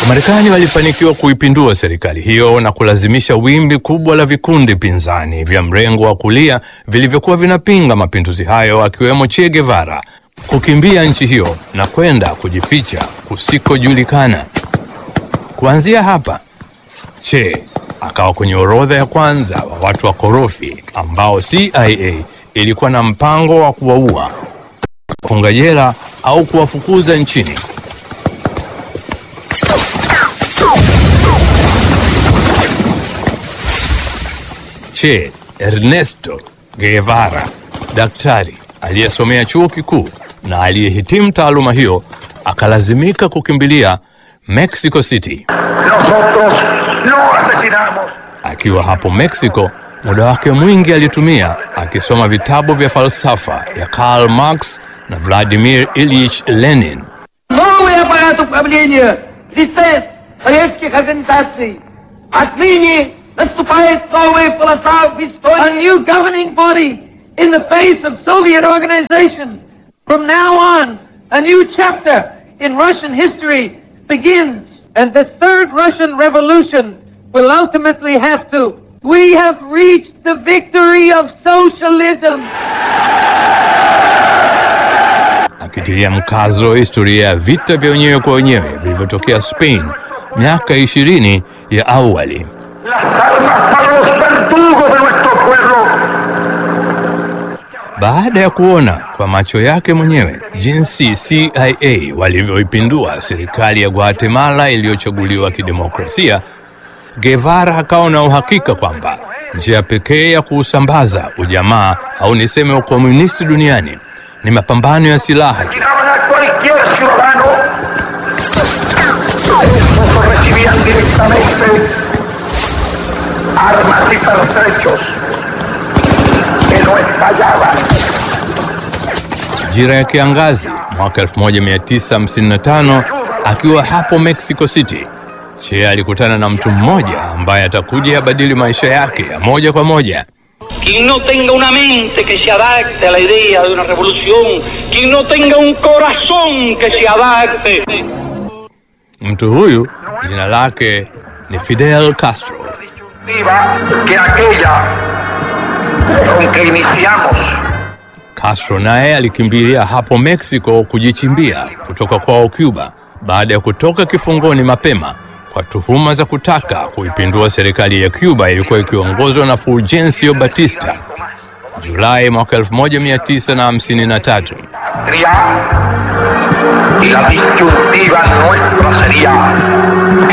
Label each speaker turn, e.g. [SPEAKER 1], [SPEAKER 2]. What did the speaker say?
[SPEAKER 1] Marekani walifanikiwa kuipindua serikali hiyo na kulazimisha wimbi kubwa la vikundi pinzani vya mrengo wa kulia vilivyokuwa vinapinga mapinduzi hayo akiwemo Che Guevara kukimbia nchi hiyo na kwenda kujificha kusikojulikana. Kuanzia hapa, Che akawa kwenye orodha ya kwanza wa watu wakorofi ambao CIA ilikuwa na mpango wa kuwaua, kufunga jela au kuwafukuza nchini. Che Ernesto Guevara, daktari aliyesomea chuo kikuu na aliyehitimu taaluma hiyo, akalazimika kukimbilia Mexico City.
[SPEAKER 2] Nosotros no asesinamos.
[SPEAKER 1] Akiwa hapo Mexico, muda wake mwingi alitumia akisoma vitabu vya falsafa ya Karl Marx na Vladimir Ilyich Lenin.
[SPEAKER 3] Новый аппарат управления лице советских организаций. Отныне наступает новая полоса в истории. A new governing body in the face of Soviet organization. From now on, a new chapter in Russian history begins. And the third Russian revolution will ultimately have to. We have reached the victory of socialism.
[SPEAKER 1] akitilia mkazo historia ya vita vya wenyewe kwa wenyewe vilivyotokea Spain miaka ishirini ya awali.
[SPEAKER 2] Las armas para los verdugos de nuestro pueblo.
[SPEAKER 1] Baada ya kuona kwa macho yake mwenyewe jinsi CIA walivyoipindua serikali ya Guatemala iliyochaguliwa kidemokrasia, Guevara akawa na uhakika kwamba njia pekee ya kuusambaza ujamaa au niseme ukomunisti duniani ni mapambano ya silaha tu.
[SPEAKER 2] Tiraban a cualquier ciudadano. Estos recibían directamente armas y pertrechos que no estallaban.
[SPEAKER 1] Majira ya kiangazi mwaka 1955 akiwa hapo Mexico City, Che alikutana na mtu mmoja ambaye atakuja yabadili maisha yake ya moja kwa moja.
[SPEAKER 4] Quien no tenga una mente que se adapte a la idea de una revolución, quien no tenga un corazón que se adapte.
[SPEAKER 1] Mtu huyu jina lake ni Fidel Castro.
[SPEAKER 2] Viva que aquella con que iniciamos
[SPEAKER 1] Castro naye alikimbilia hapo Mexico kujichimbia kutoka kwao Cuba baada ya kutoka kifungoni mapema kwa tuhuma za kutaka kuipindua serikali ya Cuba ilikuwa ikiongozwa na Fulgencio Batista Julai mwaka 1953.
[SPEAKER 2] patria y la disyuntiva nuestra sería